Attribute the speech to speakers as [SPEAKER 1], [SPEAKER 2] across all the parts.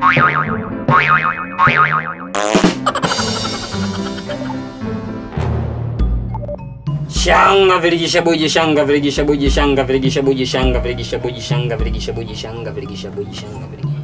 [SPEAKER 1] Shanga virigisha buji shanga virigisha buji shanga virigisha buji shanga virigisha buji shanga virigisha buji shanga virigisha buji shanga virigisha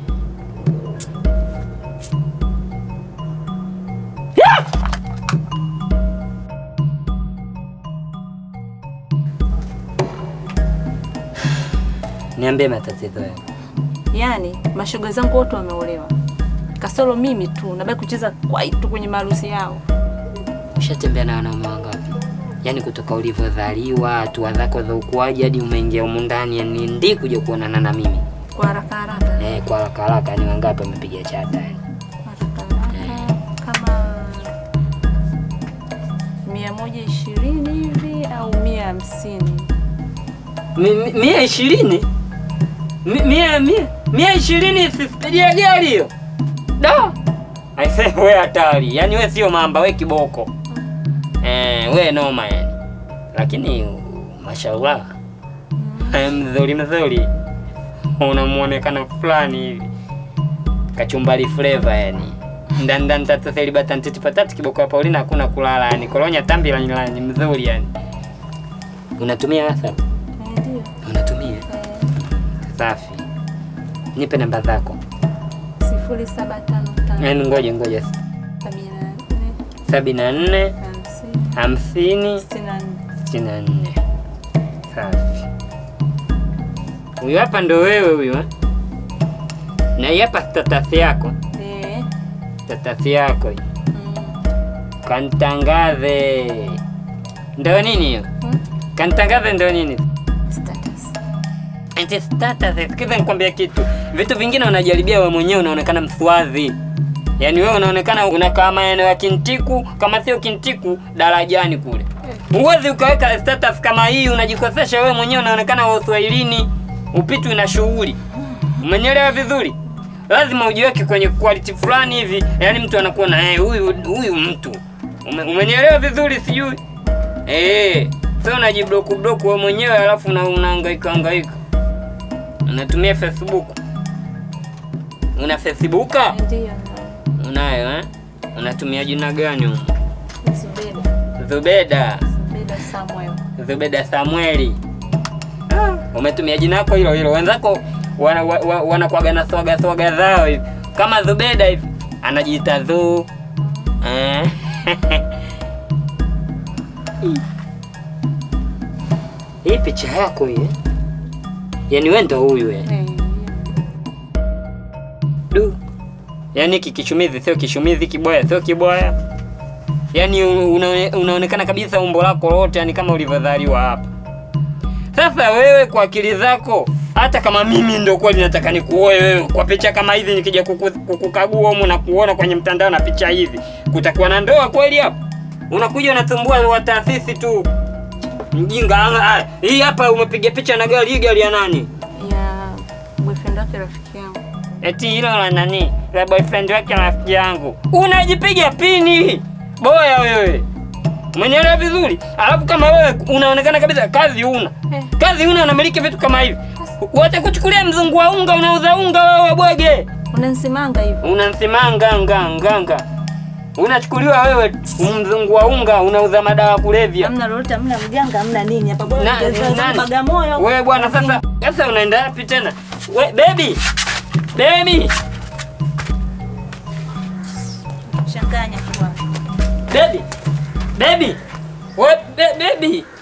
[SPEAKER 1] Niambie matatizo yako.
[SPEAKER 2] Yaani mashoga zangu wote wameolewa, kasoro mimi tu nabaki kucheza kwaitu kwenye maharusi yao.
[SPEAKER 1] Ushatembea na wanaume wangapi? Yaani kutoka ulivyozaliwa, hatua zako za ukuaji hadi umeingia humu ndani, yani ndi kuja kuonana na mimi.
[SPEAKER 2] Kwa haraka haraka,
[SPEAKER 1] Eh, kwa haraka haraka ni wangapi wamepiga chata yani?
[SPEAKER 2] haraka haraka kama mia moja ishirini hivi au mia hamsini.
[SPEAKER 1] Mi- mi- Mia ishirini? Mi- Mia mia mia ishirini si spidi ya gari hiyo. Da. Aise we hatari. Yaani we sio mamba, we kiboko. Eh, we noma yani. Lakini mashallah. Eh, mzuri mzuri. Una muonekano fulani hivi. Kachumbari flavor yani. Ndandan tatu seli batantiti patatu kiboko ya Paulina hakuna kulala yani. Kolonya tambi la ni mzuri yani. Unatumia WhatsApp?
[SPEAKER 2] Eh, Ndio.
[SPEAKER 1] Unatumia? Safi. Nipe namba zako.
[SPEAKER 2] sifuri saba tano tano
[SPEAKER 1] Yaani ngoja ngoja.
[SPEAKER 2] sabini na nne
[SPEAKER 1] sabini na nne
[SPEAKER 2] hamsini
[SPEAKER 1] hamsini
[SPEAKER 2] sitini na nne.
[SPEAKER 1] sitini na nne. Safi. Huyu hapa ndo wewe huyu eh? Na hii hapa status yako.
[SPEAKER 2] Eh,
[SPEAKER 1] Status yako hii.
[SPEAKER 2] mm,
[SPEAKER 1] Kantangaze. Ndo nini hiyo?
[SPEAKER 2] hmm,
[SPEAKER 1] Kantangaze ndo nini?
[SPEAKER 2] status.
[SPEAKER 1] Eti status, sikiza nikwambia kitu. Vitu vingine unajaribia wewe mwenyewe unaonekana mswazi. Yaani wewe unaonekana unakaa maeneo ya Kintiku, kama sio Kintiku darajani kule. Huwezi ukaweka status kama hii unajikosesha wewe mwenyewe unaonekana wa Uswahilini. Upitwi na shughuli. Umenielewa vizuri? Lazima ujiweke kwenye quality fulani hivi, yaani mtu anakuwa na eh, huyu huyu mtu. Ume, umenielewa vizuri sijui? Eh, sio unajibloku bloku wewe mwenyewe alafu una, unahangaika hangaika. Unatumia Facebook? Una Facebooka?
[SPEAKER 2] Ndio.
[SPEAKER 1] Unayo eh? Unatumia jina gani humo?
[SPEAKER 2] Zubeda.
[SPEAKER 1] Zubeda.
[SPEAKER 2] Zubeda Samuel.
[SPEAKER 1] Zubeda Samueli. Umetumia jina lako hilo hilo. Wenzako wana, wa, wa, wanakuwaga na swaga swaga zao hivi. Kama Zubeda hivi anajiita Zu. Eh. Hii picha yako hii. eh? Yaani wewe ndo huyu eh.
[SPEAKER 2] Eh,
[SPEAKER 1] Du. Yaani hiki kishumizi sio kishumizi, kiboya sio kiboya. Yaani una, unaonekana kabisa umbo lako lote yani kama ulivyozaliwa hapa. Sasa wewe kwa akili zako, hata kama mimi ndo kweli nataka nikuoe wewe kwa picha kama hizi, nikija kuku- kukukagua humu na kuona kwenye mtandao na picha hivi, kutakuwa na ndoa kweli hapa? Unakuja unatumbua wa taasisi tu, mjinga. Ah, Hii hapa umepiga picha na gari, hii gari ya nani?
[SPEAKER 2] ya boyfriend wake rafiki yangu.
[SPEAKER 1] Eti hilo la nani? La boyfriend wake rafiki yangu. Unajipiga pini. Boya wewe. Umenielewa vizuri? Alafu kama wewe unaonekana kabisa kazi una.
[SPEAKER 2] Eh.
[SPEAKER 1] Kazi una unamiliki vitu kama hivi. Watakuchukulia mzungu wa unga unauza unga wewe bwege.
[SPEAKER 2] Unanisimanga hivi.
[SPEAKER 1] Unamsimanga nga nganga. Unachukuliwa wewe mzungu wa unga unauza madawa kulevya.
[SPEAKER 2] Hamna lolote, hamna mjanga, hamna nini hapa bwana.
[SPEAKER 1] Na-
[SPEAKER 2] Jaza
[SPEAKER 1] nani?
[SPEAKER 2] Bagamoyo.
[SPEAKER 1] Wewe bwana sasa sasa unaenda wapi tena? We, baby. Baby.
[SPEAKER 2] Changanya kwa.
[SPEAKER 1] Baby. Baby. What ba- baby?